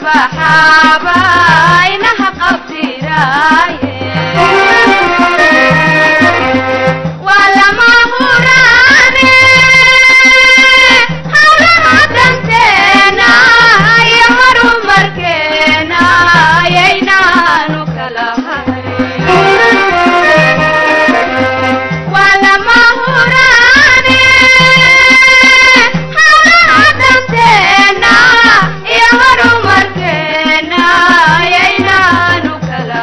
baxaaba inaha qabtiraaye waa lama huraane hawlaha danteena iyo horumarkeena ayaynaanu kala hayn waa lama huraane hawlaha danteena iyo horumarkeena ayaynaanu kala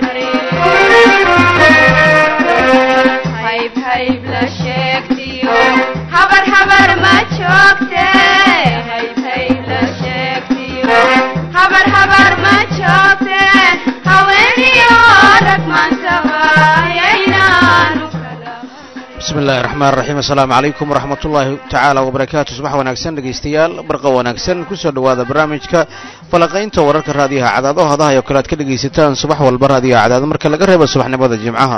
hayn hayb hayb la sheegtiyo habar habar ma joogte hayb hayb la sheegtiyo habar habar ma joogte haweeniyo rag maantaba ayaynaanu kala bismi illaahi raxmaan raxiim assalaamu calaykum waraxmat ullaahi tacaala wabarakaatu subax wanaagsan dhegaystayaal barqa wanaagsan kusoo dhowaada barnaamijka falaqaynta wararka raadiyaha cadaado hadaha oo kale aad ka dhegaysataan subax walba raadiyaha cadaado marka laga reebo subaxnimada jimcaha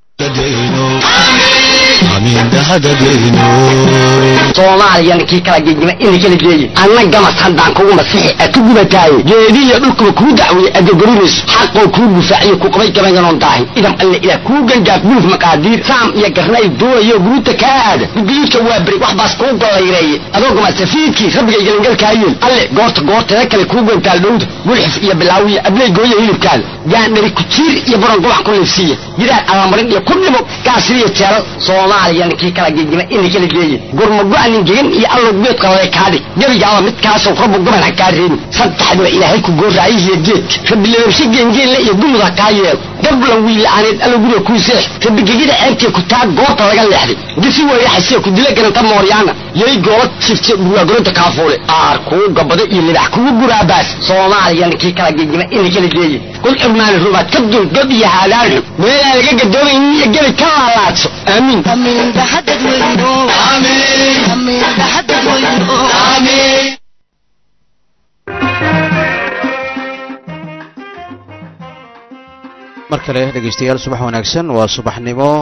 soomaaliyana kii kala gegima ina kala geeye anna gamas haddaan kugu masixi a ku gubataaye geedihiyo dhulkuba kuu dacweeye adogorinayso xaqoo kuu gufaaciyo ku qabay gabayganon daahin idam alle ilaah kuu gangaaf guluf maqaadiir saam iyo garnay doonayo guruuta kaa aada gudguyudka waa beri wax baas kuu gollayreeye adoo gama safiidkii rabbigay galangalkaayeen alle goorta goorteeda kale kuu gantaal dhowda gulxif iyo bilaawiya abley gooya hilibkaada gaandhari kujiir iyo baron gubac ku liifsiiya gidaar allamarin iyo ku dhimo gaasiriyo jeelal soomaaliyana kii kala gegima ina kala geeye gurmago-anin gegan iyo allow geedka lale kaadhig gebigaaba midkaasoo rabbu gaban ha kaa reebin saddexdiba ilaahay ku gooraayihiyo geedka rabileebshe geengeelle iyo dumud ha kaa yeelo gablan wiila'aaneed allow guriga kuu seex rabigegida ceebtee ku taa goobta laga leexday gisi weeyaxasee ku dila garanta mooryaana yay goola jifte burwaagoroda kaafuule aar kuu gabado iyo libax kugu guraabaas soomaaliyana kii kala gegima ina kala geeye kul xurmaani rubaad ka dul god iyo haadaanxu meelaan laga gadoomaynin iyo gebi ka laalaadso aamiin mar kale dhegaystayaal subax wanaagsan waa subaxnimo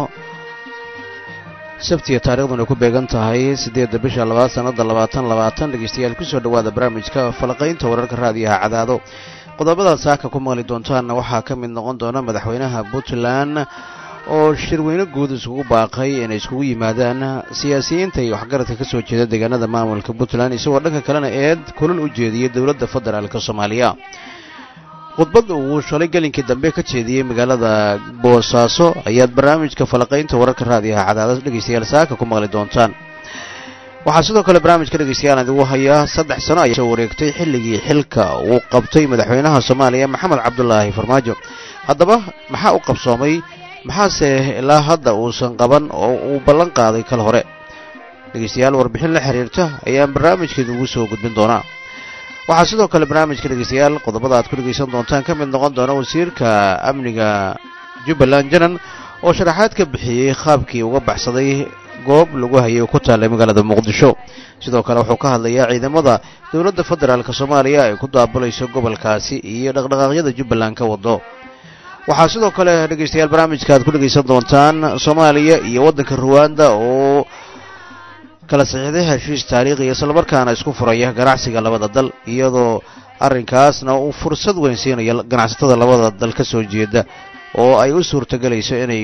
sabtiya taariikhduna ku beegan tahay siddeedda bisha labaad sannada labaatan labaatan dhegaystayaal kusoo dhowaada barnaamijka falaqaynta wararka raadiyaha cadaado qodobada saaka ku maqli doontaanna waxaa ka mid noqon doona madaxweynaha puntland oo shirweyne guud iskugu baaqay inay iskugu yimaadaan siyaasiyiinta iyo waxgaradka ka soo jeeda deegaanada maamulka puntland isagoo dhanka kalena eed kulal u jeediyey dowladda federaalka soomaaliya khudbad uu shalay gelinkii dambe ka jeediyey magaalada boosaaso ayaad barnaamijka falaqaynta wararka raadiyaha cadaadad dhegaystayaal saaka ku maqli doontaan waxaa sidoo kale barnaamijka dhegaystayaal idigu hayaa saddex sano ayaa soo wareegtay xilligii xilka uu qabtay madaxweynaha soomaaliya maxamed cabdulaahi farmaajo haddaba maxaa u qabsoomay maxaase ilaa hadda uusan qaban oo uu ballan qaaday kal hore dhegaystayaal warbixin la xiriirta ayaan barnaamijkeedu ugu soo gudbin doonaa waxaa sidoo kale barnaamijka dhegaystayaal qodobada aad ku dhegaysan doontaan ka mid noqon doona wasiirka amniga jubbaland janan oo sharaxaad ka bixiyey qaabkii uga baxsaday goob lagu hayay oo ku taallay magaalada muqdisho sidoo kale wuxuu ka hadlayaa ciidamada dowladda federaalk soomaaliya ay ku daabulayso gobolkaasi iyo dhaqdhaqaaqyada jubbaland ka wado waxaa sidoo kale dhegaystayaal barnaamijka aad ku dhegaysan doontaan soomaaliya iyo waddanka ruwanda oo kala saxiixday heshiis taariikhiya islamarkaana isku furaya ganacsiga labada dal iyadoo arrinkaasna uu fursad weyn siinayo ganacsatada labada dal ka soo jeeda oo ay u suurtagelayso inay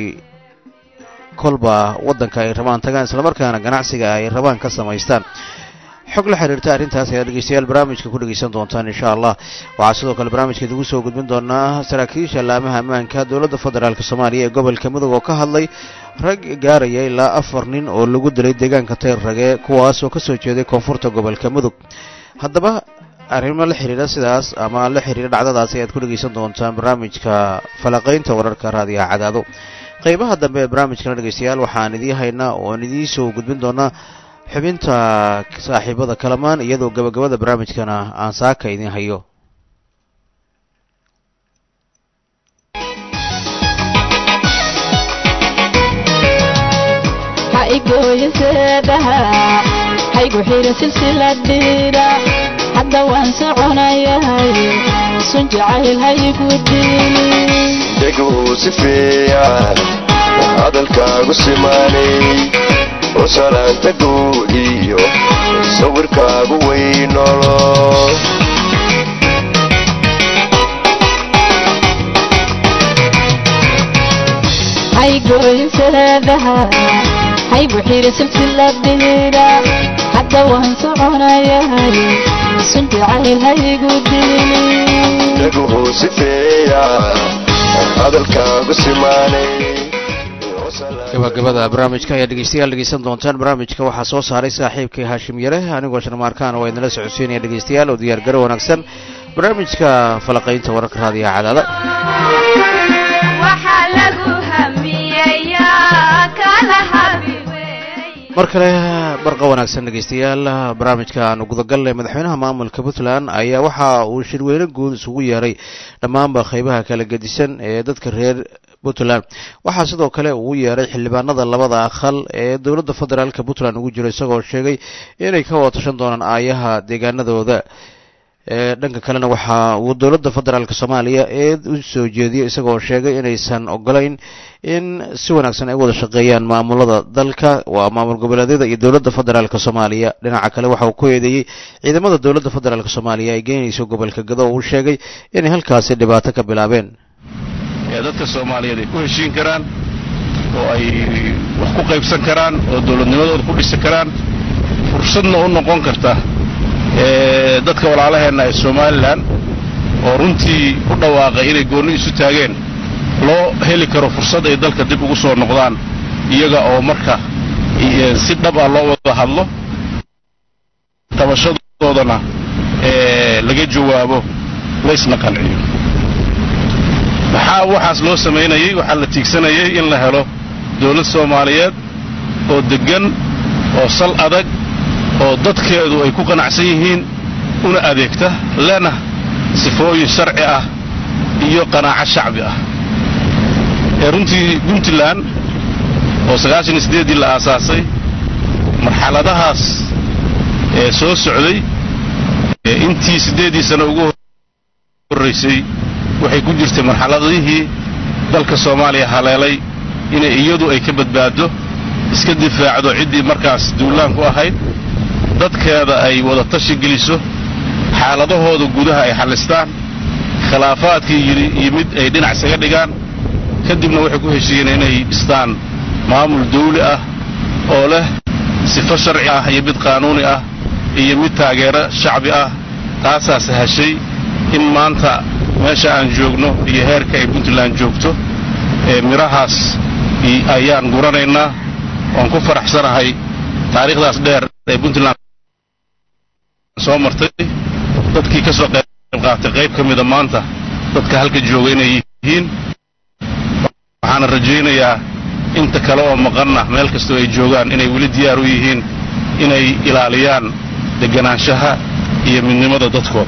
kolba waddanka ay rabaan tagaan islamarkaana ganacsiga ay rabaan ka samaystaan xog la xiriirta arrintaas ayaa dhegeystayaal barnaamijka ku dhegeysan doontaan insha allah waxaa sidoo kale barnaamijkeed ugu soo gudbin doonaa saraakiisha laamaha ammaanka dowladda federaalk soomaaliya ee gobolka mudug oo ka hadlay rag gaaraya ilaa afar nin oo lagu dilay deegaanka tayrrage kuwaas oo kasoo jeeday koonfurta gobolka mudug haddaba arrimo la xiriira sidaas ama la xiriira dhacdadaas ayaad ku dhegeysan doontaan barnaamijka falaqaynta wararka raadiyaha cadaado qeybaha dambe ee barnaamijkana dhegeystayaal waxaan idiin haynaa oon idiin soo gudbin doonaa xubinta saaxiibada kalamaan iyadoo gabagabada barnaamijkana aan saaka idiin hayo haygu xira silsiladhiira hadda waan soconayahay sun jacayl haygu diili dheguu si fiican hadalkaagu simaanay oo salaanta guud iyo sawirkaagu weynolo isdooyinseedaha haygu xiri silsiladhiira hadda waan soconayahay sun jacayl haygu dilin dhaguhu sifeeyaan hadalkaagu simaanay gabagabada barnaamijka ayaa dhegeystayaal dhegeysan doontaan barnaamijka waxaa soo saaray saaxiibkay haashim yare anigoo sharmaarkaan waa idinla socodsiinaya dhegeystayaal oo diyaargaro wanaagsan barnaamijka falaqaynta wararka raadiyaha cadaada waxaa lagu hamiyeyaa kala habi wey mar kale barqa wanaagsan dhegeystayaal barnaamijka aanu gudagalnay madaxweynaha maamulka puntland ayaa waxa uu shirweyne guud isugu yeeray dhammaanba qaybaha kala gedisan ee dadka reer puntland waxaa sidoo kale uu yeeray xildhibaanada labada aqal ee dowladda federaalka puntland ugu jiro isagoo sheegay inay ka wada tashan doonaan aayaha deegaanadooda dhanka kalena waxa uu dowladda federaalk soomaaliya ee u soo jeediyey isagoo sheegay inaysan ogolayn in si wanaagsan ay u wada shaqeeyaan maamulada dalka waa maamul goboleedyada iyo dowladda federaalk soomaaliya dhinaca kale waxa uu ku eedeeyey ciidamada dowladda federaalk soomaaliya ay geynayso gobolka gado oo uu sheegay inay halkaasi dhibaato ka bilaabeen ee dadka soomaaliyeed ay ku heshiin karaan oo ay wax ku qaybsan karaan oo dowladnimadooda ku dhisi karaan fursadna u noqon karta ee dadka walaalaheenna ee somalilan oo runtii u dhawaaqay inay goonni isu taageen loo heli karo fursad ay dalka dib ugu soo noqdaan iyaga oo marka si dhab ah loo wada hadlo tabashadoodana ee laga jawaabo laysna qanciyo maxaa waxaas loo samaynayey waxaa la tiigsanayay in la helo dawlad soomaaliyeed oo deggan oo sal adag oo dadkeedu ay ku qanacsan yihiin una adeegta lena sifooyin sharci ah iyo qanaaco shacbi ah ee runtii puntland oo sagaashan iyo siddeeddii la aasaasay marxaladahaas ee soo socday ee intii siddeeddii sano ugu horraysay waxay ku jirtay marxaladihii dalka soomaaliya haleelay inay iyadu ay ka badbaaddo iska difaacdo ciddii markaas duulaan ku ahayd dadkeeda ay wada tashi geliso xaaladahooda gudaha ay xallistaan khilaafaadkii yimid ay dhinac isaga dhigaan kadibna waxay ku heshiiyeen inay dhistaan maamul dawli ah oo leh sifo sharci ah iyo mid qaanuuni ah iyo mid taageero shacbi ah taasaa sahashay in maanta meesha aan joogno iyo heerka ay puntland joogto ee midhahaas ayaan guranaynaa waan ku faraxsanahay taariikhdaas dheer ee puntland soo martay dadkii ka soo qayb qaatay qayb ka mida maanta dadka halka jooga inay yihiin waxaana rajaynayaa inta kale oo maqanna meel kastoo ay joogaan inay weli diyaar u yihiin inay ilaaliyaan deganaanshaha iyo midnimada dadkooda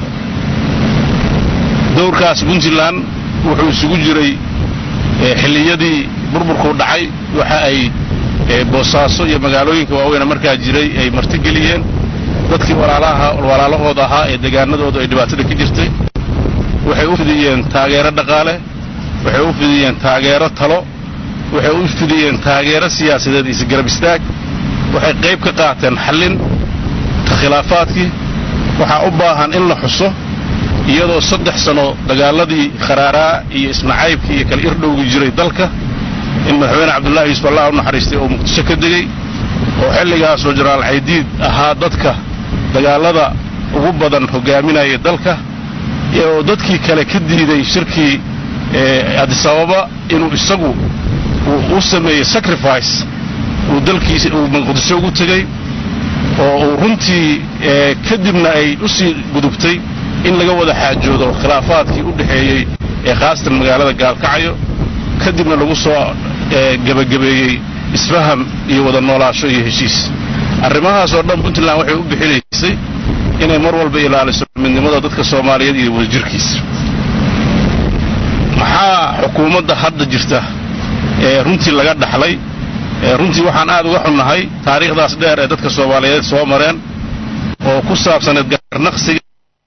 dowrkaas puntland wuxuu isugu jiray xilliyadii burburkuu dhacay waxa ay boosaaso iyo magaalooyinka waaweyne markaa jiray ay martigeliyeen dadkii walaalahooda ahaa ee degaanadooda ay dhibaatada ka jirtay waxay u fidiyeen taageero dhaqaale waxay u fidiyeen taageero talo waxay u fidiyeen taageero siyaasadeed isgarab istaag waxay qayb ka qaateen xallin khilaafaadkii waxaa u baahan in la xuso iyadoo saddex sano dagaaladii kharaaraa iyo isnacaybkii iyo kala irdhowgii jiray dalka in madaxweyne cabdullaahi yuusuf allah u naxariistay oo muqdisho ka degey oo xilligaasoo jenaraal caydiid ahaa dadka dagaalada ugu badan hogaaminaya dalka oo dadkii kale ka diiday shirkii adisababa inuu isagu u sameeyey sacrifice uu dalkiisa uu muqdisho ugu tegey oo uu runtii kadibna ay u sii gudubtay in laga wada xaajoodo khilaafaadkii u dhexeeyey ee khaasatan magaalada gaalkacayo kadibna lagu soo gebagabeeyey isfaham iyo wada noolaasho iyo heshiis arrimahaas oo dhan puntland waxay u bixinaysay inay mar walba ilaaliso midnimada dadka soomaaliyeed iyo wadajirkiisa maxaa xukuumadda hadda jirta ee runtii laga dhaxlay runtii waxaan aad uga xunnahay taariikhdaas dheer ee dadka soomaaliyeed soo mareen oo ku saabsaneed garnaqsiga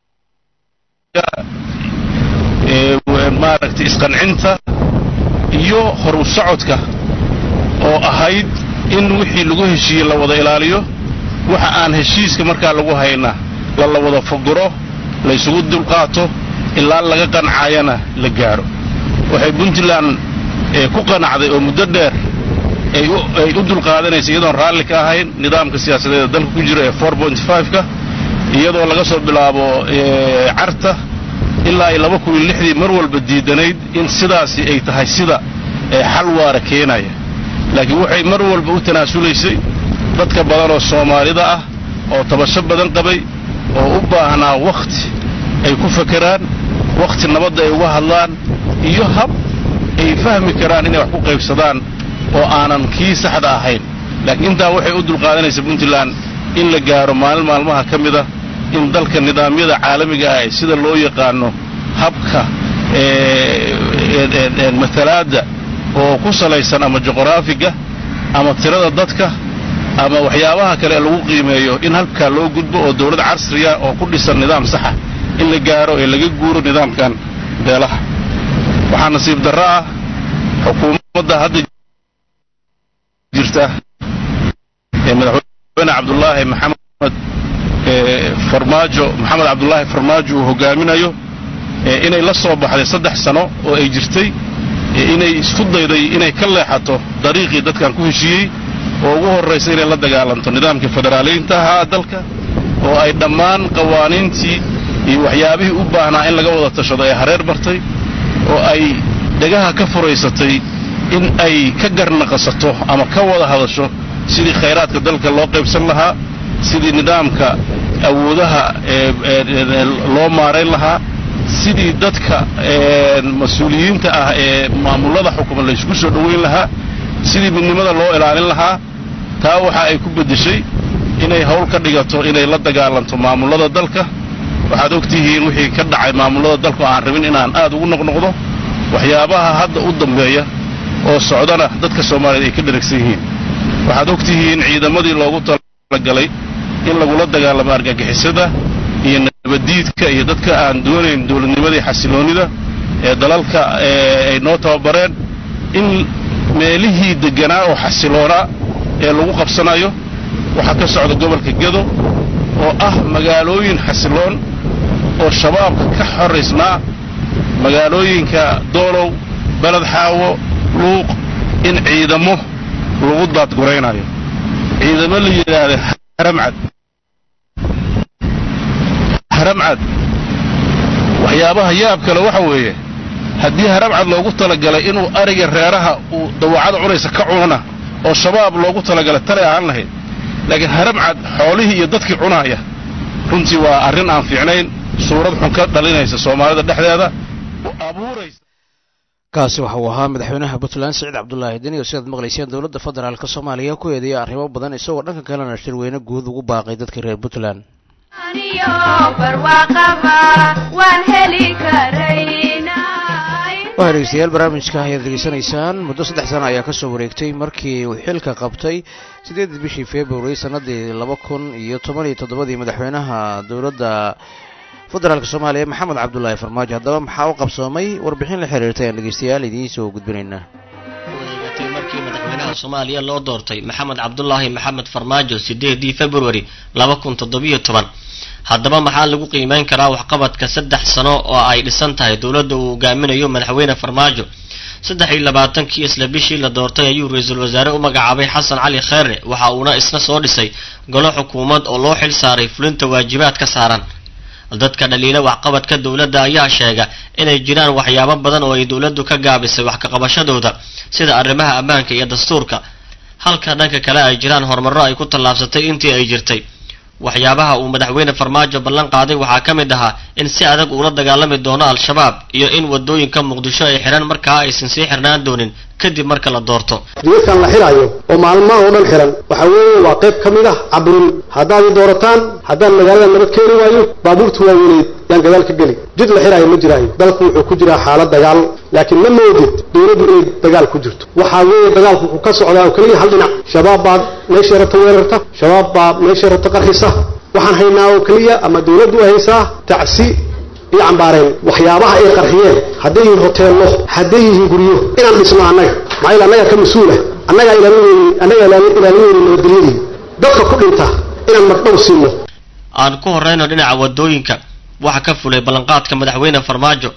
maaragtay isqancinta iyo horu socodka oo ahayd in wixii lagu heshiiyey la wada ilaaliyo waxa aan heshiiska markaa lagu hayna lala wada foguro laysugu dulqaato ilaa laga qancayana la gaadho waxay puntland ee ku qanacday oo muddo dheer ay u ay u dulqaadanaysa iyadoon raalli ka ahayn nidaamka siyaasadeed ee dalka ku jira ee four point five-ka iyadoo laga soo bilaabo carta ilaa ay laba kun iyo lixdii mar walba diidanayd in sidaasi ay tahay sida xal waara keenaya laakiin waxay mar walba u tanaasulaysay dadka badan oo soomaalida ah oo tabasho badan qabay oo u baahnaa wakhti ay ku fakeraan wakhti nabadda ay uga hadlaan iyo hab ay fahmi karaan inay wax ku qaybsadaan oo aanan kii saxda ahayn laakiin intaa waxay u dulqaadanaysa puntland in la gaaro maalin maalmaha ka mida in dalka nidaamyada caalamiga ah ee sida loo yaqaano habka matalaadda oo ku salaysan ama juqraafiga ama tirada dadka ama waxyaabaha kale ee lagu qiimeeyo in halkaa loo gudbo oo dawlad casriya oo ku dhisan nidaam saxa in la gaaro ee laga guuro nidaamkan beelaha waxaa nasiib darro ah xukuumadda hadda jirta ee madaxweyne cabdulaahi maxamed farmaajo maxamed cabdulaahi farmaajo uu hogaaminayo inay la soo baxday saddex sano oo ay jirtay inay isku dayday inay ka leexato dariiqii dadkan ku heshiiyey oo ugu horraysa inay la dagaalanto nidaamkii federaaliyiinta ahaa dalka oo ay dhammaan qawaaniintii iyo waxyaabihii u baahnaa in laga wada tashado ee hareer bartay oo ay dhegaha ka furaysatay in ay ka garnaqasato ama ka wada hadasho sidii khayraadka dalka loo qaybsan lahaa sidii nidaamka awoodaha loo maarayn lahaa sidii dadka mas-uuliyiinta ah ee maamullada xukuma laysku soo dhowayn lahaa sidii midnimada loo ilaalin lahaa taa waxa ay ku beddeshay inay hawl ka dhigato inay la dagaalanto maamullada dalka waxaad og tihiin wixii ka dhacay maamullada dalka oo aan rabin inaan aad ugu noqnoqdo waxyaabaha hadda u dambeeya oo socdana dadka soomaaliyeed ay ka dheragsan yihiin waxaad og tihiin ciidamadii loogu talagalay in lagula dagaalamo argagixisada iyo nabaddiidka iyo dadka aan doonayn dowladnimadii xasiloonnida ee dalalka ay noo tababareen in meelihii degganaa oo xasiloonaa ee lagu qabsanayo waxaa ka socda gobolka gedo oo ah magaalooyin xasiloon oo shabaabka ka xoraysnaa magaalooyinka doolow beled xaawo luuq in ciidamo lagu daadguraynayo ciidamo la yidhaahda haramcad haramcad waxyaabaha yaab kale waxa weeye haddii haramcad loogu talagalay inuu ariga reeraha uu dawacada cunaysa ka cunana oo shabaab loogu talagalay talay ahaan lahayd laakiin haramcad xoolihii iyo dadkii cunaaya runtii waa arrin aan fiicnayn suurad xun ka dhalinaysa soomaalida dhexdeeda abuuraysa kaasi waxa uu ahaa madaxweynaha puntland siciid cabdulaahi deni oo sidaad maqlayseen dowladda federaalk soomaaliya ku eedeeya arrimo badan isagoo dhanka kalena shirweyne guud ugu baaqay dadka reer puntland aniyo barwaaqaba waan heli karaynay waxaa dhegeystayaal barnaamijka ayaad degeysanaysaan muddo saddex sana ayaa kasoo wareegtay markii uu xilka qabtay siddeedii bishii february sannaddii laba kun iyo toban iyo toddobadii madaxweynaha dowladda federaalk soomaaliya maxamed cabdulaahi farmaajo haddaba maxaa u qabsoomay warbixin la xiriirtay aan dhegeystayaal idiin soo gudbinaynaa wareegatay markii madaxweynaha soomaaliya loo doortay maxamed cabdulaahi maxamed farmaajo sideedii february laba kun toddobiyo toban haddaba maxaa lagu qiimeyn karaa waxqabadka saddex sano oo ay dhisan tahay dowladda uu hogaaminayo madaxweyne farmaajo saddex iyo labaatankii isla bishii la doortay ayuu ra-iisul wasaare u magacaabay xasan cali kheere waxa uuna isna soo dhisay golo xukuumad oo loo xil saaray fulinta waajibaad ka saaran dadka dhaliila waxqabadka dowladda ayaa sheega inay jiraan waxyaabo badan oo ay dowladdu ka gaabisay wax kaqabashadooda sida arrimaha ammaanka iyo dastuurka halka dhanka kale ay jiraan horumarro ay ku tallaabsatay intii ay jirtay waxyaabaha uu madaxweyne farmaajo ballan qaaday waxaa ka mid ahaa in si adag uula dagaalami doono al-shabaab iyo in wadooyinka muqdisho ay xidhan markaa aysan sii xirnaan doonin kadib marka la doorto jidadkan la xidhaayo oo maalmaha oo dhan xihan waxa weeye waa qayb ka mid ah caburin haddaad i doorataan haddaan magaalada nabad keeni waayo baabuurta waaweyneyd yaan gadaal ka geli jid la xidhaayo ma jiraayo dalku wuxuu ku jiraa xaalad dagaal laakiin ma moodid dowladdu inay dagaal ku jirto waxaa weeye dagaalku wuxuu ka socdaa oo keliya hal dhinac shabaab baa meeshay rabta weerarta shabaab baa meeshay rabta qarxisa waxaan haynaa oo keliya ama dowladdu ay haysaa tacsi iyo cambaareen waxyaabaha ay qarxiyeen hadday yihiin hoteello hadday yihiin guryo inaan dhisno annaga maxaa yeele annagaa ka mas-uula annagaa ilaalinayni annagaa ilaalinayni nabadgelyadii dadka ku dhinta inaan magdhow siino aan ku horeyno dhinaca wadooyinka waxa ka fulay ballanqaadka madaxweyne farmaajo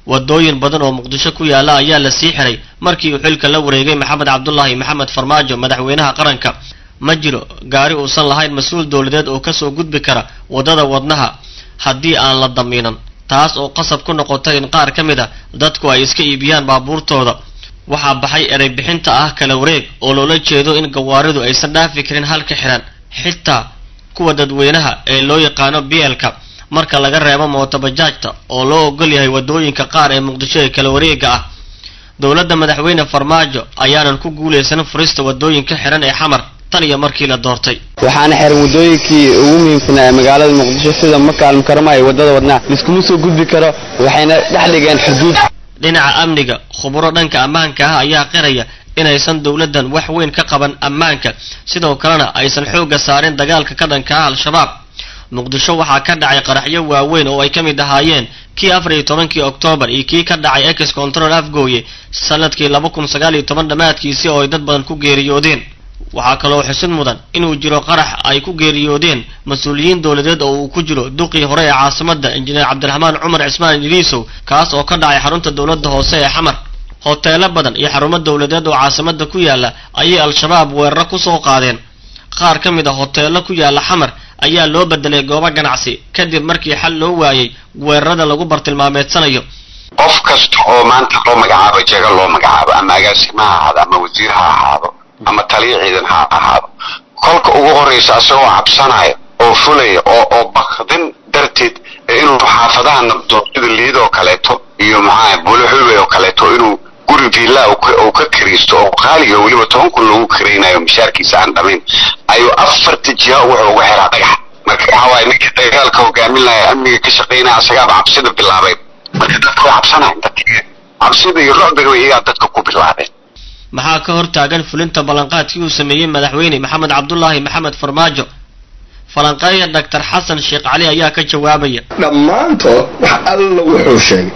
wadooyin badan oo muqdisho ku yaala ayaa la sii xiray markii uu xilka la wareegay maxamed cabdulaahi maxamed farmaajo madaxweynaha qaranka ma jiro gaari uusan lahayn mas-uul dowladeed oo kasoo gudbi kara waddada wadnaha haddii aan la damiinan taas oo qasab ku noqotay in qaar ka mid a dadku ay iska iibiyaan baabuurtooda waxaa baxay erey bixinta ah kala wareeg oo loola jeedo in gawaaridu aysan dhaafi karin halka xiran xitaa kuwa dadweynaha ee loo yaqaano bielka marka laga reebo mootobajaajta oo loo ogol yahay waddooyinka qaar ee muqdisho ee kala wareega ah dowladda madaxweyne farmaajo ayaanan ku guulaysan furista waddooyinka xiran ee xamar tan iyo markii la doortay waxaana xiran waddooyinkii ugu muhiimsanaa ee magaalada muqdisho sida makaal mukarama iyo waddada wadnaha liskuma soo gudbi karo waxayna dhex dhigeen xuduud dhinaca amniga khuburo dhanka ammaanka ah ayaa qiraya inaysan dowladdan wax weyn ka qaban ammaanka sidoo kalena aysan xoogga saarin dagaalka ka dhanka ah al-shabaab muqdisho waxaa ka dhacay qaraxyo waaweyn oo ay ka mid ahaayeen kii afar iyo tobankii oktoobar iyo kii ka dhacay ex control afgooye sanadkii laba kun sagaal iyo toban dhammaadkiisii oo ay dad badan ku geeriyoodeen waxaa kaloo xusid mudan inuu jiro qarax ay ku geeriyoodeen mas-uuliyiin dowladeed oo uu ku jiro duqii hore ee caasimada injineer cabdiraxmaan cumar cismaan idriisow kaas oo ka dhacay xarunta dowladda hoose ee xamar hoteelo badan iyo xarumo dowladeed oo caasimada ku yaala ayay al-shabaab weeraro kusoo qaadeen qaar ka mid a hoteelo ku yaala xamar ayaa loo bedelay goobo ganacsi kadib markii xal loo waayey weerarada lagu bartilmaameedsanayo qof kasta oo maanta loo magacaabo jaga loo magacaabo ama agaasima ha ahaado ama wasiir ha ahaado ama taliya ciidan ha ahaado kolka ugu horraysa asagoo cabsanaya oo fulaya oo oo bakdin darteed inuu xaafadaha nabdoon sida liidoo kaleeto iyo maxaa buluxube oo kaleeto inuu guri villa uu ka kariisto oo qaaliga weliba toban kun loogu karaynayo mishaarkiisa aan dhamayn ayuu afarta jiha wuxuu uga xiraa dhagax marka waxa waaye ninkii dagaalka hogaaminaya amniga ka shaqaynaya asagaaba cabsida bilaabay marka dadka way cabsanayan dadka cabsida iyo rucbiga iyagaa dadka ku bilaabeen maxaa ka hor taagan fulinta ballanqaadkii uu sameeyey madaxweyne maxamed cabdulaahi maxamed farmaajo falanqeeya doctor xasan sheekh cali ayaa ka jawaabaya dhammaantood wax alla wuxuu sheegay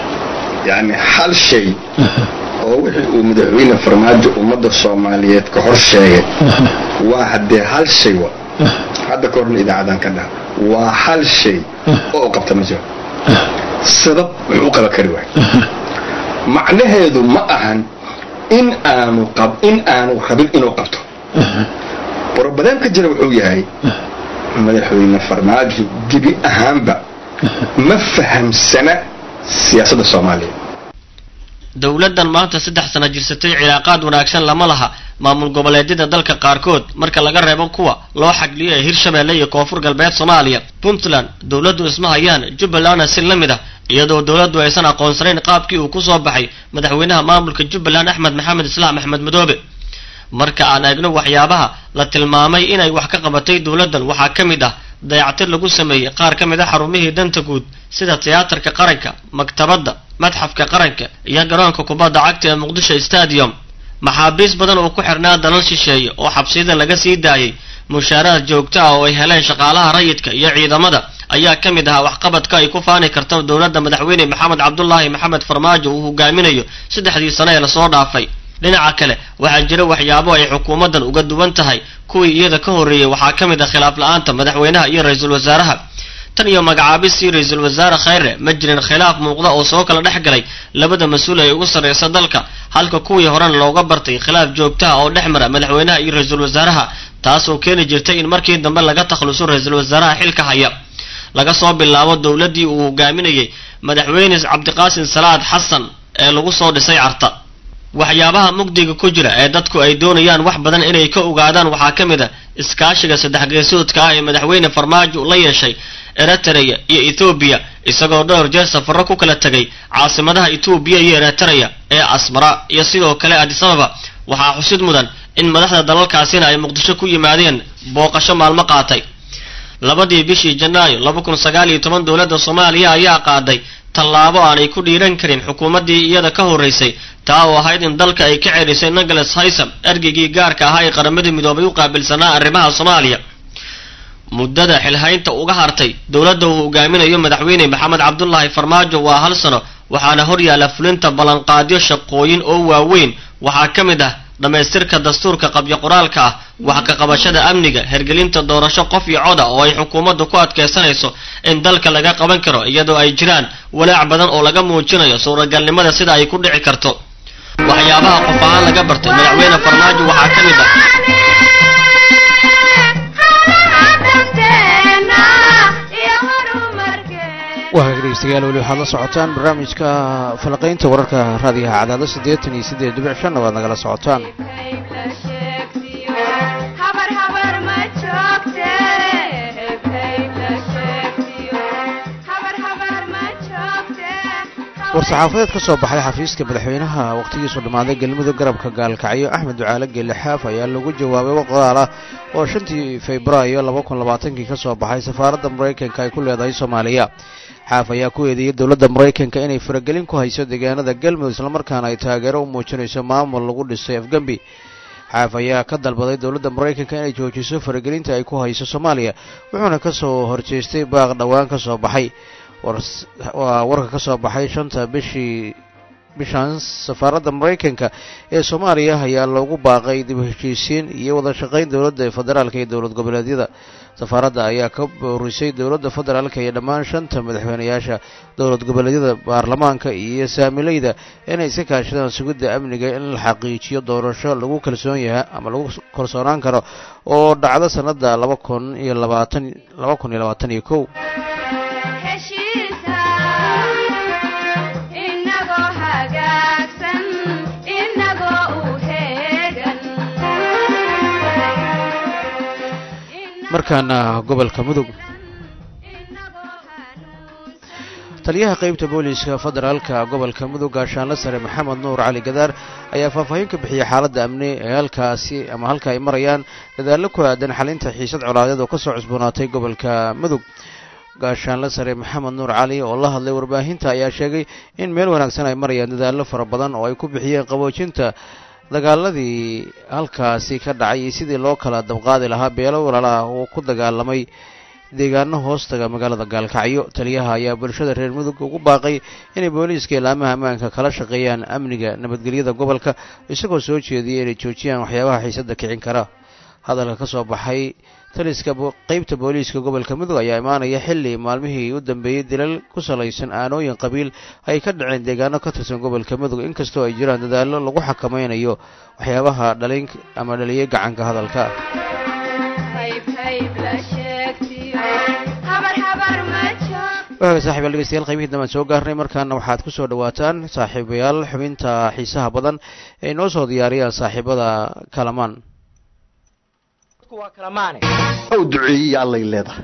yacni hal shay oo wixii uu madaxweyne farmaajo ummadda soomaaliyeed ka hor sheegay waa haddee hal shay wa hadda ka horna idaacadan ka dhaha waa hal shay oo u qabta ma jiro sabab wuxuu u qaba kari waay macnaheedu ma ahan in aanu qab in aanu rabin inuu qabto brobaleemka jira wuxuu yahay madaxweyne farmaajo gebi ahaanba ma fahamsana siyaasadda soomaaliya dowladdan maanta saddex sano jirsatay cilaaqaad wanaagsan lama laha maamul goboleedyada dalka qaarkood marka laga reebo kuwa loo xagliyo ee hirshabeelle iyo koonfur galbeed soomaaliya puntland dowladdu isma hayaan jubbalandna si la mid ah iyadoo dowladdu aysan aqoonsanayn qaabkii uu ku soo baxay madaxweynaha maamulka jubbaland axmed maxamed islaam axmed madoobe marka aan eegno waxyaabaha la tilmaamay inay wax ka qabatay dowladdan waxaa ka mid ah dayactir lagu sameeyey qaar ka mid a xarumihii danta guud sida tiyaatarka qaranka maktabadda madxafka qaranka iyo garoonka kubadda cagta ee muqdisho stadium maxaabiis badan oo ku xirnaa dalal shisheeye oo xabsiyada laga sii daayey mushaaraad joogto ah oo ay heleen shaqaalaha rayidka iyo ciidamada ayaa ka mid ahaa waxqabadka ay ku faani karto dowladda madaxweyne maxamed cabdulaahi maxamed farmaajo uu hogaaminayo saddexdii sano ee lasoo dhaafay dhinaca kale waxaa jira waxyaabo ay xukuumaddan uga duwan tahay kuwii iyada ka horreeyey waxaa ka mid ah khilaaf la-aanta madaxweynaha iyo ra-iisul wasaaraha tan iyo magacaabistii ra-iisul wasaare khayre ma jirin khilaaf muuqda oo soo kala dhex galay labada mas-uul ee ugu sarreysa dalka halka kuwii horena looga bartay khilaaf joogtaha oo dhex mara madaxweynaha iyo ra-iisul wasaaraha taasoo keeni jirtay in markii dambe laga takhluso ra-iisul wasaaraha xilka haya laga soo bilaabo dowladdii uu hogaaminayey madaxweyne cabdiqaasim salaad xasan ee lagu soo dhisay carta waxyaabaha mugdiga ku jira ee dadku ay doonayaan wax badan inay ka ogaadaan waxaa ka mid a iskaashiga saddex geesoodka ah ee madaxweyne farmaajo la yeeshay eritrea iyo ethoobiya isagoo dhowr jeer safarro ku kala tegay caasimadaha etoobiya iyo eritrea ee asmara iyo sidoo kale adisababa waxaa xusid mudan in madaxda dalalkaasina ay muqdisho ku yimaadeen booqasho maalmo qaatay labadii bishii janaayo laba kun sagaal iyo toban dowladda soomaaliya ayaa qaaday tallaabo aanay ku dhiiran karin xukuumaddii iyada ka horraysay taa oo ahayd in dalka ay ka celisay nicholas haysam ergeygii gaarka ahaa ee qaramadii midoobay u qaabilsanaa arrimaha soomaaliya muddada xilhaynta uga hartay dowladda uu hogaaminayo madaxweyne maxamed cabdulaahi farmaajo waa hal sano waxaana hor yaalla fulinta ballanqaadyo shaqooyin oo waaweyn waxaa ka mid ah dhammaystirka dastuurka qabyo qoraalka ah wax ka qabashada amniga hergelinta doorasho qof iyo coda oo ay xukuumaddu ku adkaysanayso in dalka laga qaban karo iyadoo ay jiraan walaac badan oo laga muujinayo suuragalnimada sida ay ku dhici karto waxyaabaha qof ahaan laga bartay madaxweyne farmaajo waxaa ka mid ah waa dhegeystayaal weli waxaad la socotaan barnaamijka falaqaynta wararka raadiyaha cadaado siddeetan iyo siddeed dhibic shanna waad nagala socotaan war-saxaafadeed ka soo baxay xafiiska madaxweynaha wakhtigiisu dhammaaday galmudug garabka gaalkacyo axmed ducaale geelle xaaf ayaa lagu jawaabay waqdaal ah oo shantii febraayo laba kun labaatankii ka soo baxay safaaradda maraykanka ay ku leedahay soomaaliya xaaf ayaa ku eedeeyey dowladda maraykanka inay faragelin ku hayso deegaanada galmudug islamarkaana ay taageero u muujinayso maamul lagu dhisay afgembi xaaf ayaa ka dalbaday dowladda maraykanka inay joojiso faragelinta ay ku hayso soomaaliya wuxuuna ka soo horjeestay baaq dhowaan ka soo baxay waa warka ka soo baxay shanta bishii bishan safaaradda maraykanka ee soomaaliya ayaa loogu baaqay dib u heshiisiin iyo wada shaqayn dowladda federaalka iyo dowlad goboleedyada safaaradda ayaa ka boorisay dowladda federaalka iyo dhammaan shanta madaxweyneyaasha dowlad goboleedyada baarlamaanka iyo saamileyda inay iska kaashadaan sugidda amniga in la xaqiijiyo doorasho lagu kalsoon yahay ama lagu kalsoonaan karo oo dhacdo sanada laba kun iyo labaatan laba kun iyo labaatan iyo kow markaana gobolka mudug taliyaha qeybta booliiska federaalka gobolka mudug gaashaanle sare maxamed nuur cali gadaar ayaa faahfaahin ka bixiyey xaaladda amni ee halkaasi ama halka ay marayaan dadaallo ku aadan xalinta xiisad colaadeed oo kasoo cusboonaatay gobolka mudug gaashaanle sare maxamed nuur cali oo la hadlay warbaahinta ayaa sheegay in meel wanaagsan ay marayaan dadaallo fara badan oo ay ku bixiyeen qaboojinta dagaaladii halkaasi ka dhacay iyo sidii loo kala dabqaadi lahaa beelo walaalaha uu ku dagaalamay deegaano hoostaga magaalada gaalkacyo taliyaha ayaa bulshada reer mudug ugu baaqay inay booliiska ilaamaha ammaanka kala shaqeeyaan amniga nabadgelyada gobolka isagoo soo jeediyay inay joojiyaan waxyaabaha xiisadda kicin kara hadalka ka soo baxay taliska qeybta booliiska gobolka mudug ayaa imaanaya xilli maalmihii u dambeeyey dilal ku salaysan aanooyin qabiil ay ka dhaceen deegaano ka tirsan gobolka mudug inkastoo ay jiraan dadaallo lagu xakamaynayo waxyaabaha dhalin ama dhaliyay gacanka hadalka waaga saaxibayaal dhegeystayaal qaybihii dambe aan soo gaarnay markaana waxaad ku soo dhawaataan saaxiibayaal xubinta xiisaha badan ee inoo soo diyaariyaan saaxiibada kalamaan ow duceeyiya allay leedahay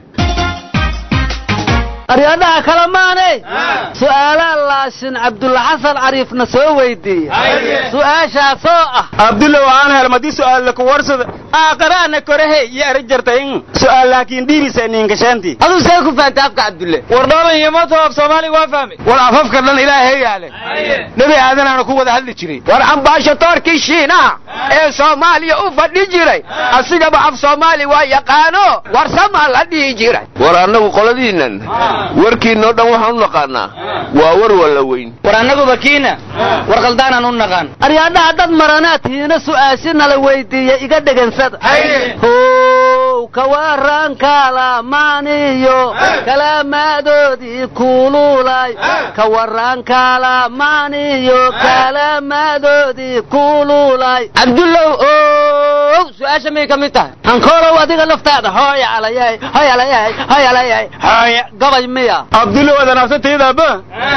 aryadaha kalamaane su'aalaa laashin cabdulla xasan cariifna soo weydiiya su'aashaasoo ah abdulla waan helmadi su'aallaka warsada aaqaraana korehe iyo ari jartayn su'aal laakiin dhiibisa niinkashaanti aduu see ku fahamtay afka cabdulle war dhoolan iyo mato af soomaaliga waa fahmay war afafka dhan ilaahay yaale nebi aadanaana ku wada hadli jiray war ambaashatoorkii shiinaha ee soomaaliya u fadhi jiray asigaba af soomaali waa yaqaano warsamaa la dhihi jiray war annagu qoladiinnan warkiinoo dhan waxaan u naqaanaa waa war walla weyn war annaguba kiina war qaldaanaan u naqaan aryadhaha dad maranaad tihiina su'aashina la weydiiya iga dhegansada how kawaran kalamaaniyo kalaamaadoodii kululay kawaran kalamaaniyo kalaamaadoodii kululay cabdullow ow su'aasha may ka mid tahay hankoolow adiga laftaada hooya alayay hoy alayay hoy alayay hooya gabay miya abdulla wada nafsataydaaba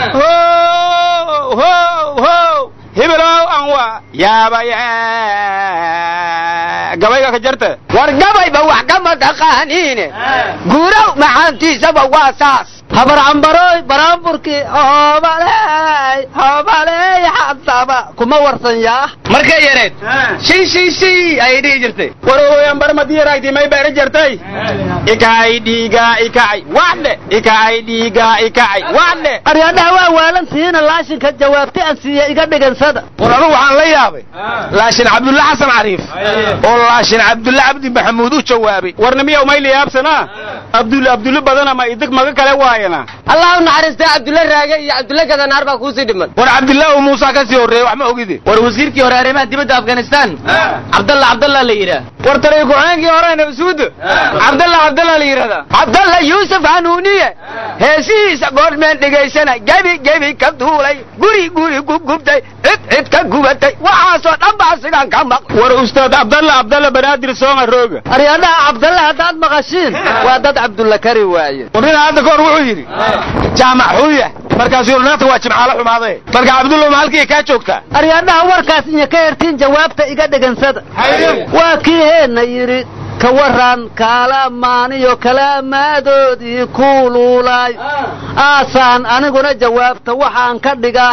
ho ho hibilow anwa yaabaya gabayga ka jarta war gabayba wax kama taqaaniine guurow macaantiisaba waa saas habar cambaroy baraanburkii hoobaley hoobaley xadaba kuma warsan yaa markay yareed shi shi shi ayay dhihi jirtay warooyan barmadiyaraagti may beera jartay ikacay dhiiga ikacay waxdhe ikacay dhiiga ikacay waxdhe aryadhaha waa waalantihiina laashinka jawaabti aan siiya iga dhigansada war anugu waxaan la yaabay laashin cabdulla xasan cariif oo laashin cabdulla cabdi maxamuud u jawaabay warna miyaw mayli yaabsanaa abdulle abdulle badan ama idig maga kale waaye haayana allah u naxariistay cabdulle raage iyo cabdulle gadanaar baa kuusii dhiman war cabdilaahu muusa ka sii horreeyey wax ma ogidi war wasiirkii hore arrimaha dibadda afghanistan cabdalla cabdalla la yidhaah war taliya ku-xigeenkii hore nabasuuda cabdalla cabdalla la yidhahdaa cabdalla yuusuf hanuuniye heesihiisa goormeen dhegaysana gebi gebi ka duulay guri guri gubgubtay cid cid ka gubatay waxaasoo dhan baa sigaan ka maq war ustaad cabdalla cabdalla banaadir soonga rooga aryadhaha cabdalle haddaad maqashiin waa dad cabdulla kari waaye warnina hadda kahor wuxuu yidhi jaamac xuya markaasuu naata waa jimcaalo xumaade marka cabdullow ma halkii kaa joogtaa aryadhaha warkaas iyo ka hertiin jawaabta iga dhegansada waa kii heenna yidhi ka waran kaalamaaniyo kalaamaadoodii kuuluulaay aasaan aniguna jawaabta waxaan ka dhigaa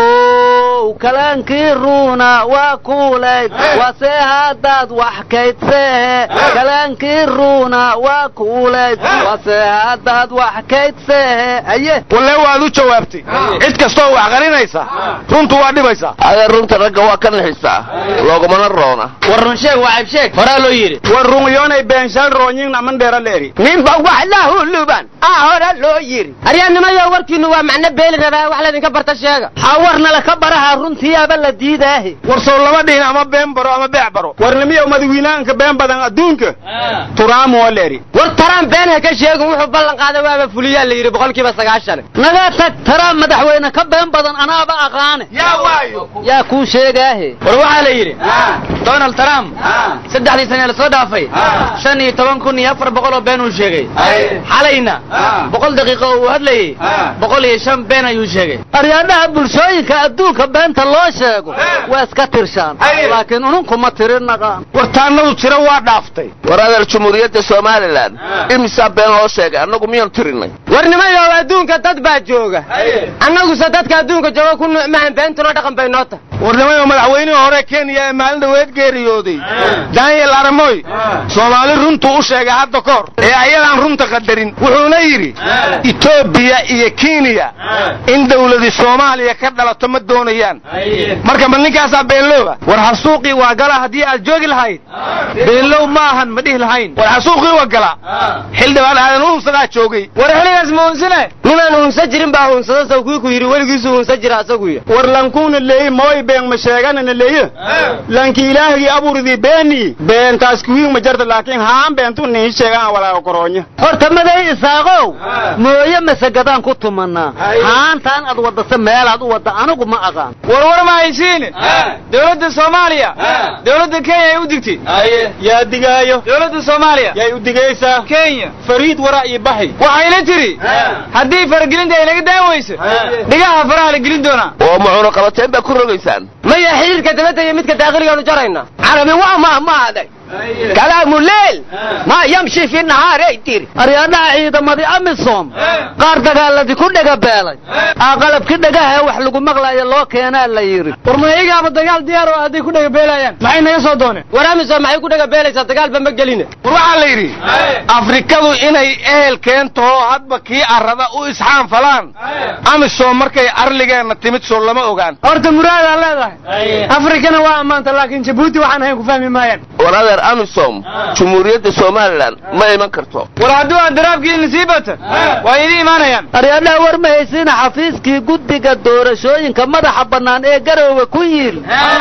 hadbow kalaankii ruuna waa kuulayd wasee haddaad wax kaydseehe kalaankii ruuna waa kuulayd wasee haddaad wax kaydseehe aye walle waad u jawaabtay cid kastoo wax qarinaysa runtu waa dhibaysaa adeer runta ragga waa ka nixisaa loogumana roona war run sheeg waa cayb sheeg horaa loo yidhi war runyoonay beenshaan roonyin aman dheera leeri ninba wax lahuluban aa hora loo yiri aryaanimayo warkiinu waa macno beeli rabaa wax laydinka barta sheega xawarnala ka baraha runtiyaaba la diidaahe war sow lama dhihin ama been baro ama beec baro warnimiyow madawiinaanka been badan adduunka turaam waa leeri war taraan been ha ka sheegin wuxuu ballan qaaday waaba fuliyaa la yidhi boqolkiiba sagaashan naga tag taraan madaxweyne ka been badan anaaba aqaane yaa waayo yaa kuu sheegaahe war waxaa la yidhi donald trump saddexdii sane la soo dhaafay shan iyo toban kun iyo afar boqol oo been uu sheegay xalayna boqol daqiiqo oo uu hadlayey boqol iyo shan been ayuu sheegay aryaadhaha bulshooyinka adduunka beenta loo sheego waa iska tirshaan laakiin ununkuma tirin naqaan wartaanadu tiro waa dhaaftay war adeer jumhuuriyadda somalilan imisaa been loo sheegay annagu miyaan tirinay warnimayow adduunka dad baa jooga annaguse dadka adduunka jooga ku nuucmahan beentuna dhaqan bay noo tahay warnimayo madaxweynihii hore kenya ee maalin dhaweed geeriyooday daniel aramoy soomaali runtuu u sheegay hadda ka hor ee ayadaan runta qadarin wuxuuna yidhi etoobiya iyo kenya in dawladi soomaaliya ka dhalato ma doonayaan marka ma ninkaasaa beenlooba war xasuuqii waa gala haddii aad joogi lahayd beenlow ma ahan ma dhihi lahayn war xasuuqii waa gala xildhibaan aadan uunsadaa joogay war xiligaas ma unsine nimaan unsa jirin baa unsada saw kii ku yidhi weligiisu unsa jira asaguya war lankuuna leeyi mooy been ma sheeganana leeye lanki ilaahgii abuuridii beeni beentaas kuwiin ma jarta laakiin haan beentu nii sheegaan walaaga koroonya horta maday isaaqow mooye masagadaan ku tumanaa haantaan ad wadase meelaad u wadda anigu ma aqaan war war ma haysiin dowladda soomaaliya dowladda kenya ay u digtay yaa digaayo dowladda soomaaliya yay u digaysaa kenya fariid waraa iyo baxi waxayna tiri haddii faragelinta ay naga daan weyso dhigaha faraha la gelin doonaa oo macuno qabateen baa ku rogaysaan maya xiriirka dibadda iyo midka daaqiligaanu jarayna carabi waa mahmaaday kalaamu leel maa yamshi fi nahaaray tiri aryaadhaha ciidamadii amisom qaar dagaaladii ku dhega beelay aa qalabki dhagaha wax lagu maqlaayo loo keenaa la yidhi war mayagaaba dagaal diyaar oo hadday ku dhega beelayaan maxay naga soo dooneen war amisom maxay ku dhega beelaysaa dagaalba ma geline war waxaa la yidhi afrikadu inay ehel keentahoo hadba kii arrada u isxaan falaan amisom markay arligeenna timid soo lama ogaan horta muraadaa leedahay afrikana waa ammaanta laakiin jabuuti waxaan ahayn ku fahmi maayaan war adeer amisom jumhuuriyadda somalilan ma iman karto war hadduu adaraabkiina sii bata waa idin imaanayaan aryaadhaha war ma haysiina xafiiskii guddiga doorashooyinka madaxa bannaan ee garoowe ku yiil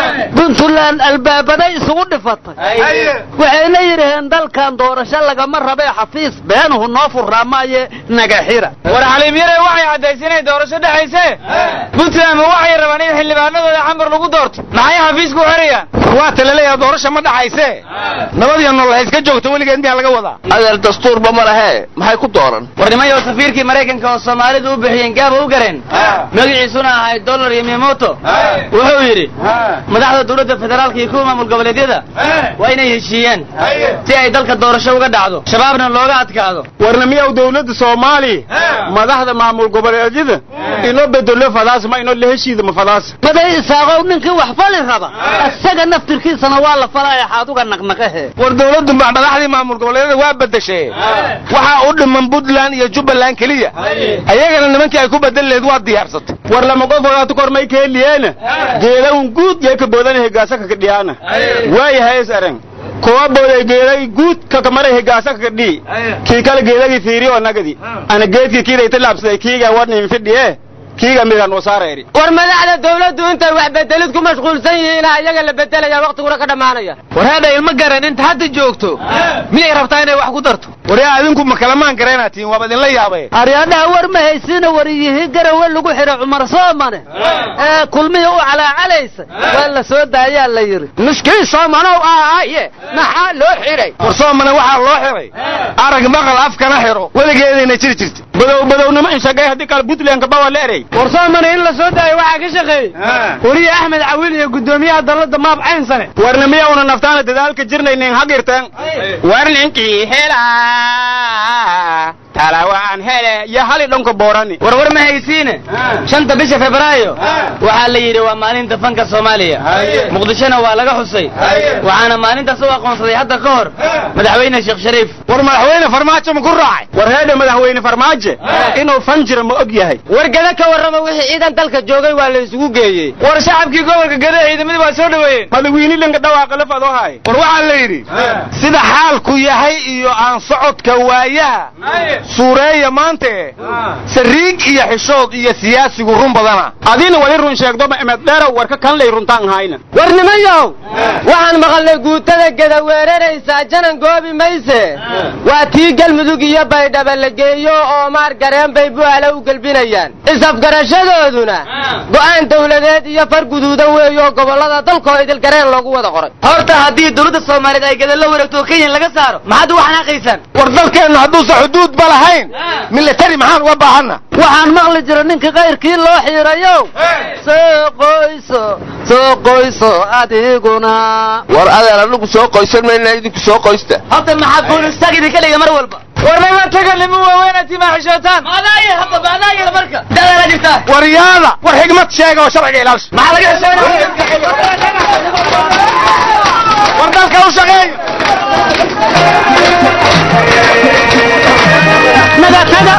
puntland albaabaday isugu dhifatay waxayna yidhaheen dalkan doorasho lagama rabee xafiis beenuhu noo furraa maaye naga xira war xaliimyare waxay caddaysay inay doorasho dhexayse puntland ma waxay rabaan in xildhibaanadooda xamar lagu doorto maxay xafiisku xerayaan waa talaleeyaha doorasha ma dhaxayse nabadiyo nolol ha iska joogto weligeed miyaa laga wadaa adeer dastuurba ma lahee maxay ku dooran war nimayo safiirkii maraykanka oo soomaalidu u bixiyeen gaaba u gareen magaciisuna ahay dollar iyo miyamoto wuxuu yidhi madaxda dowladda federaalka iyo kuwa maamul goboleedyada waa inay heshiiyaan si ay dalka doorasho uga dhacdo shabaabna looga adkaado warna miyaw dawladda soomaaliya madaxda maamul goboleedyada inoo bedelo fadaas ma inoo la heshiida ma fadaas maday isaaqow ninkii wax fali raba isaga naftirkiisana waa la falaya xaaduga naqnaqahe war dawladdu baa madaxdii maamul goboleedyada waa bedeshay waxaa u dhiman puntland iyo jubbaland keliya ayagana nimankii ay ku bedeli lahayd waa diyaarsatay war lama qof wadaatu kormay keeliyeena geedawn guud yay ka boodana hegaasa kakadhiyaana waayahay is arang kuwa booday geeday guud kakamaray higaasa kakadhii kii kale geedagii fiiriyo nagadi ana geedkii kiidayta laabsaday kiiga wadnin fidhiye kiiga midaan wasaareeri war madaxda dawladdu intay wax bedelid ku mashquulsan yihiin ayaga la bedelaya waqtiguna ka dhammaanaya war hadha ilma garan inta hadda joogto miyay rabtaa inay wax ku darto waryaa adinku ma kalamaan gareenaatiin waaba idinla yaabay aryadhaha war ma haysiina wariyihii garawe lagu xidhay cumar soomane ee kulmihii u calaacalaysa waa la soo daayaa la yidhi nuskii soomanow ahaaye maxaa loo xidhay war soomane waxaa loo xiray arag maqal afkana xiro weligeedayna jiri jirta badow badownimo inshagay haddii kale puntlandka bawa la erey war soomane in la soo daayo waxaa ka shaqeeyey weriye axmed cawiil iyo guddoomiyaha dalladda maab caynsane warna miyauna naftaana dadaalka jirnaynin hagirteen war ninkii hela talawaan hele iyo hali dhanka boorani war war ma haysiine shanta bisha febraayo waxaa la yidhi waa maalinta fanka soomaaliya muqdishona waa laga xusay waxaana maalintaas u aqoonsaday hadda ka hor madaxweyne sheekh shariif war madaxweyne farmaajo ma ku raacay war heedha madaxweyne farmaajo inuu fan jira ma og yahay wargada ka warrama wixii ciidan dalka joogay waa la isugu geeyey war shacabkii gobolka gada ciidamadii waa soo dhoweeyeen madaxweyne dhanka dhawaaqa lafad oo haay war waxaa la yidhi sida xaalku yahay iyo aan socodka waayaha suureeya maante sariig iyo xishood iyo siyaasigu run badana adina wali run sheegdoma emed dheerow warka kan lay runtaan hayna war nimayow waxaan maqalnay guutada geda weeraraysaa janan goobi mayse waa tii galmudug iyo baydhaba la geeyo oo maar gareen bay bu'aala u gelbinayaan isafgarashadooduna go'aan dawladeed iyo far guduudan weeyo gobollada dalkoo idilgareen loogu wada qoray horta haddii dawladda soomaaliyeed ay geda la wareegto oo kenya laga saaro maxaad uga xanaaqaysaan war dalkeenna hadduusan xuduud ba lahayn milatari maxaan uga baahanna waxaan maqli jira ninka kayrkii loo xiirayow soo qoyso soo qoyso adiguna war adeer anigu soo qoysan mayna idinku soo qoysta horta maxaa boolistaag idinka dhiga mar walba war nima taga nima waaweynaa timaa xishootaan maadaaya hadda maadaaya marka dadaala jirtaa war yaada war xigmad sheega oo sharciga ilaalisha maxaa laga xishoonaya war dalka u shaqeeyo naga naga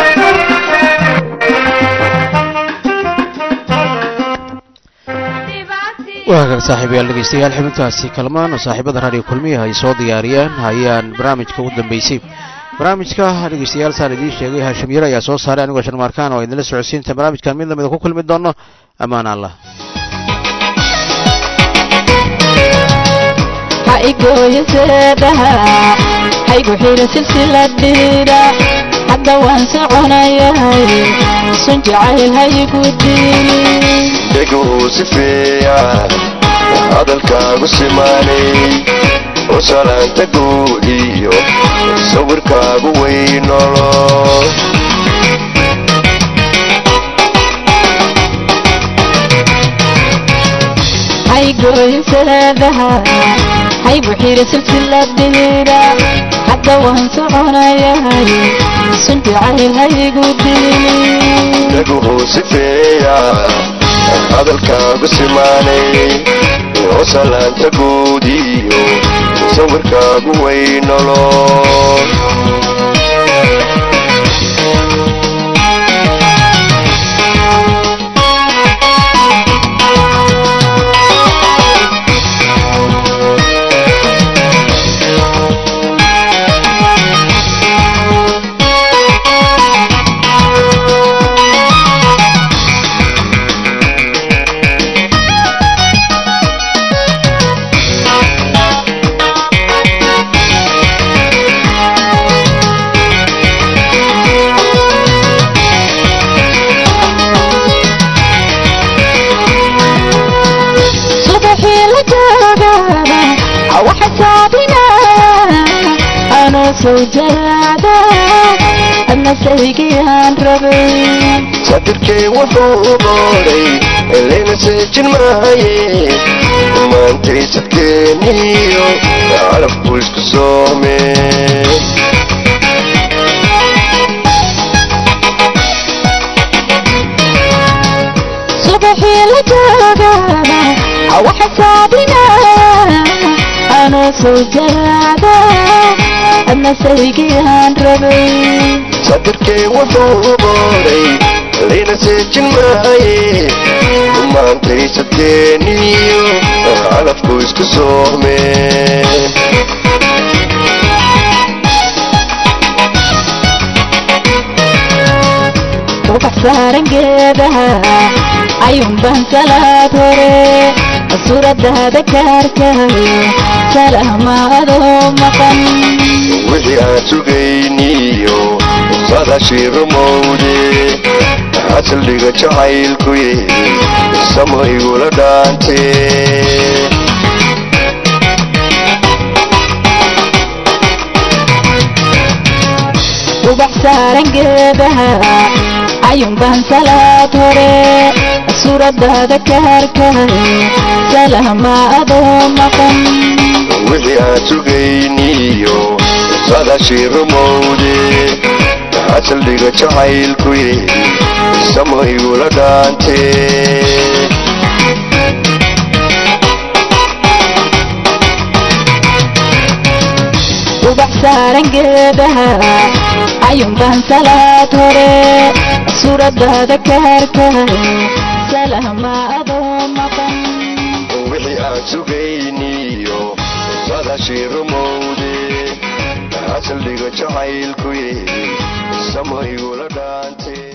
waa kan saaxiibayaal dhegeystayaal xubintaasi kalmaan oo saaxiibada raadiyo kulmiyaha ay soo diyaariyeen ayaan barnaamijka ugu dambeysay barnaamijka dhegeystayaal saan idiin sheegay haashim yare ayaa soo saaray anigoo sharmaarkaan oo idinla socodsiinta barnaamijkan mid lamida ku kulmi doono ammaan allah ha igooyo seedaha haygu xidha silsiladhiidha hadda waan soconayahay sun jacayl haygu dirin dheguu sifeeya hadalkaagu simaanay oo salaanta guud iyo sawirkaagu weynolo haygooyo seedaha haygu xidha silsiladhiidha hadda waan soconayahay sun jacayl haygu dirin dheguu sifeeya hadalkaagu simaanay oo salaanta guud iyo sawirkaagu weynolo subaxii la joogaba waxa saabinaya anoo soo jaraada adna saygiyaan rabay sadirkay wuxuu booray elayna seejin maaye maantay sadkeeniyo calabku isku soome subaxii la joogaba waxa saabinaya anoo soo jaraada adna saygiyaan rabay sadirkay wuxuu booray elayna seejin maaye maantay sadkeeniyo calabku isku soome saaran geedaha ayuunbaan salaad hore suuradaada kaarkayo salaama adoo maqan wixii aan sugayniyo sadashii rumowde asaldhiga jacaylkuye samo igula dhaante ubax saaran geedaha ayuunbaan salaad hore suuradaada kaarkayo salaama adoo maqan wixii aan sugayniyo sadashii rumowde asaldhiga jacaylkuye samo igula dhaante ubax saaran geedaha ayuunbaan salaad hore suuradaada kaarkayo salaama adoo maqan wixii aan sugayniyo sadashii rumowde asaldhiga jacaylkuye samo igula dhaante